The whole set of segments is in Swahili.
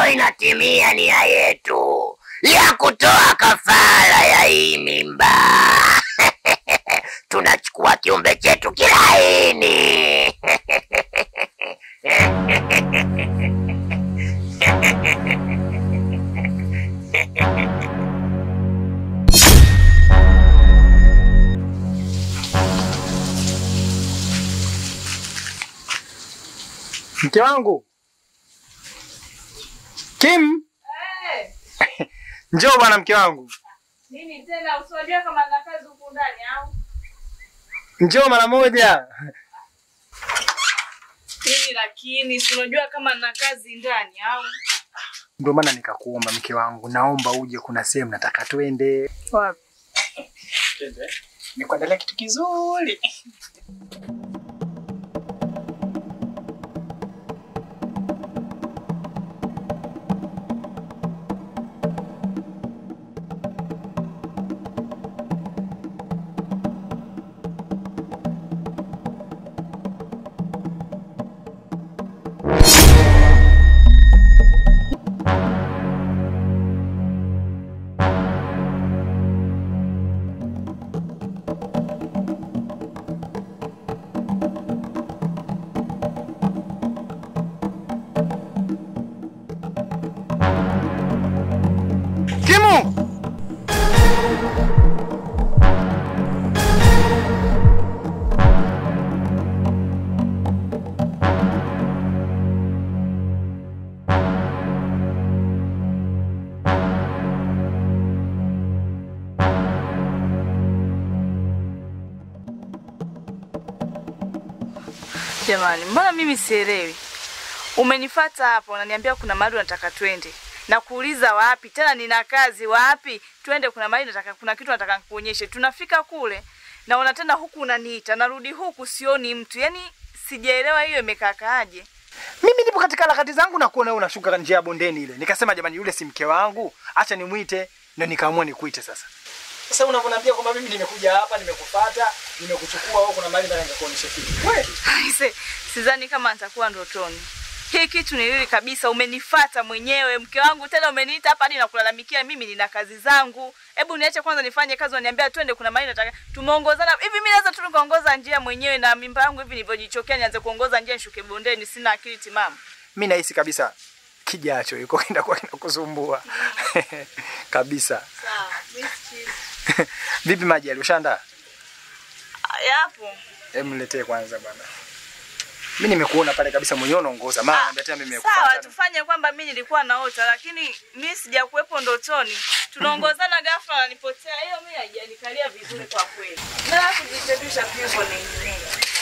leo inatimia nia yetu ya kutoa kafara ya hii mimba. Tunachukua kiumbe chetu kilaini. Mke wangu Kim, njoo bwana, mke wangu, Nini tena usiwajua kama na kazi huku ndani au? njoo mara moja. Nini lakini si unajua kama na kazi ndani au? Ndio maana nikakuomba mke wangu, naomba uje, kuna sehemu nataka twende. Wapi? Nikuandalia kitu kizuri. Kimu! Jamani, mbona mimi sielewi? Umenifata hapa unaniambia kuna mahali unataka twende. Na kuuliza wapi? Tena nina kazi wapi? Twende kuna mahali nataka kuna kitu nataka nikuonyeshe. Tunafika kule na una tena huku unaniita. Narudi huku sioni mtu. Yaani sijaelewa hiyo imekakaaje. Mimi nipo katika harakati zangu na kuona wewe unashuka njia ya bondeni ile. Nikasema jamani, yule si mke wangu, acha nimwite, ndio nikaamua nikuite sasa. Sasa unavyoniambia kwamba mimi nimekuja hapa, nimekufuata, nimekuchukua wewe, kuna mahali nataka nikuonyeshe kitu. Kweli? Aise, sidhani kama nitakuwa ndotoni. Hii kitu ni lili kabisa, umenifata mwenyewe mke wangu, tena umeniita hapa hadi nakulalamikia mimi nina kazi zangu. Hebu niache kwanza nifanye kazi, unaniambia twende, kuna mahali nataka. Tumeongozana hivi, mimi naweza tu nikaongoza njia mwenyewe na mimba yangu hivi nilivyojichokea, nianze kuongoza njia nishuke bondeni? Sina akili timamu. Mimi nahisi kabisa kijacho yuko kenda kwa kinakusumbua. kabisa. Sawa, mimi sikizi. Vipi maji alishandaa? Yapo. Hebu niletee kwanza bwana. Mimi nimekuona pale kabisa mwenyewe unaongoza. Maana naambia tena mimi Sawa, nimekufuata. tufanye kwamba mimi nilikuwa naota, lakini mimi sijakuwepo ndotoni. Tunaongozana ghafla ananipotea. Hiyo mimi haijanikalia vizuri kwa kweli. Na kujitebisha pimbo ni nini?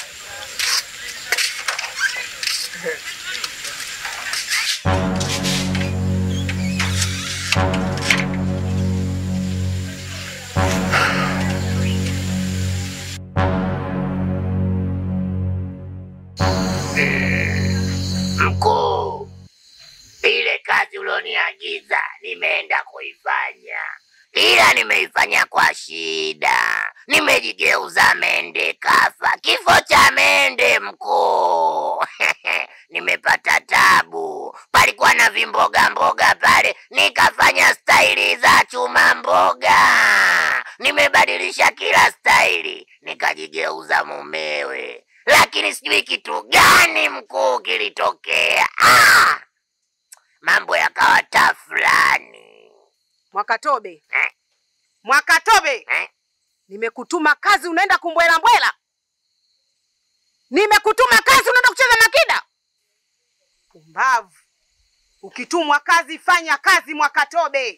Mkuu, ile kazi ulioniagiza nimeenda kuifanya, ila nimeifanya kwa shida. Nimejigeuza mende kafa, kifo cha mende mkuu. Nimepata tabu, palikuwa na vimboga mboga pale, nikafanya staili za chuma mboga. Nimebadilisha kila staili, nikajigeuza mumewe lakini sijui kitu gani mkuu kilitokea. Ah! Mambo yakawa tafulani. Mwakatobe, Eh? Mwakatobe, Eh? nimekutuma kazi unaenda kumbwela mbwela. Nimekutuma kazi unaenda kucheza makida. Pumbavu! Ukitumwa kazi fanya kazi, Mwakatobe.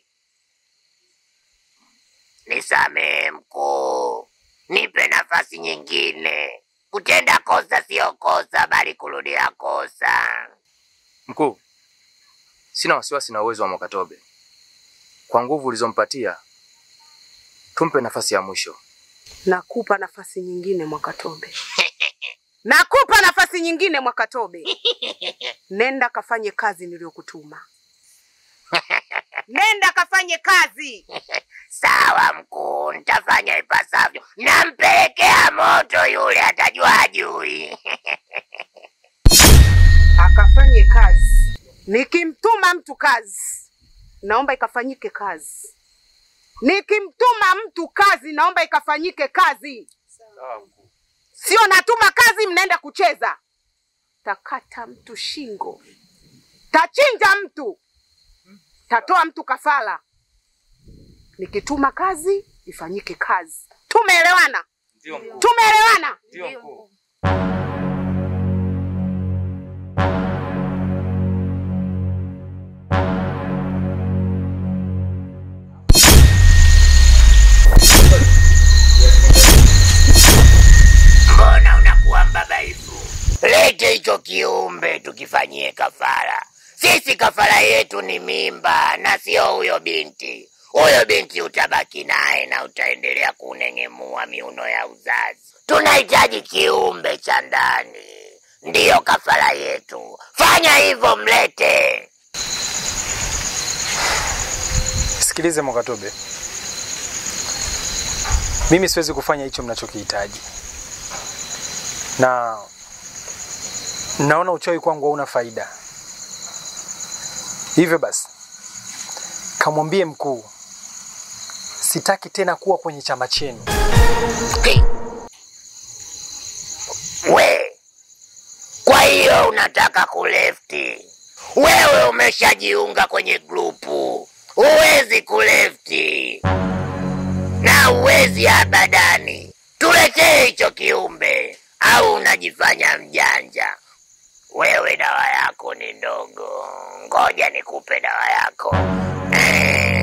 Nisamehe mkuu, nipe nafasi nyingine. Kutenda kosa siyo kosa, bali kurudia kosa. Mkuu, sina wasiwasi na uwezo wa Mwakatobe. Kwa nguvu ulizompatia, tumpe nafasi ya mwisho. Nakupa nafasi nyingine, Mwakatobe. Nakupa nafasi nyingine, Mwakatobe. Nenda kafanye kazi niliyokutuma. Nenda kafanye kazi. Sawa mkuu, nitafanya ipasavyo. Nampelekea moto yule, atajua ajui. Akafanye kazi Nikimtuma mtu kazi, naomba ikafanyike kazi. Nikimtuma mtu kazi, naomba ikafanyike kazi. Sio natuma kazi, mnaenda kucheza. Takata mtu shingo, tachinja mtu, tatoa mtu kafara. Nikituma kazi, ifanyike kazi. Tumeelewana? Ndio mkuu. Tumeelewana? Ndio mkuu. Mbona unakuwa mbabaifu? Lete hicho kiumbe tukifanyie kafara. Sisi kafara yetu ni mimba na sio huyo binti. Huyo binti utabaki naye na utaendelea kuneng'emua miuno ya uzazi. Tunahitaji kiumbe cha ndani, ndiyo kafara yetu. Fanya hivyo, mlete. Sikilize Mwakatobe, mimi siwezi kufanya hicho mnachokihitaji, na naona uchawi kwangu hauna faida. Hivyo basi, kamwambie mkuu, sitaki tena kuwa kwenye chama chenu. Ki- We, kwa hiyo unataka kulefti? Wewe umeshajiunga kwenye grupu, huwezi kulefti na huwezi abadani. Tuletee hicho kiumbe, au unajifanya mjanja? Wewe dawa yako ni ndogo, ngoja nikupe dawa yako. Eh,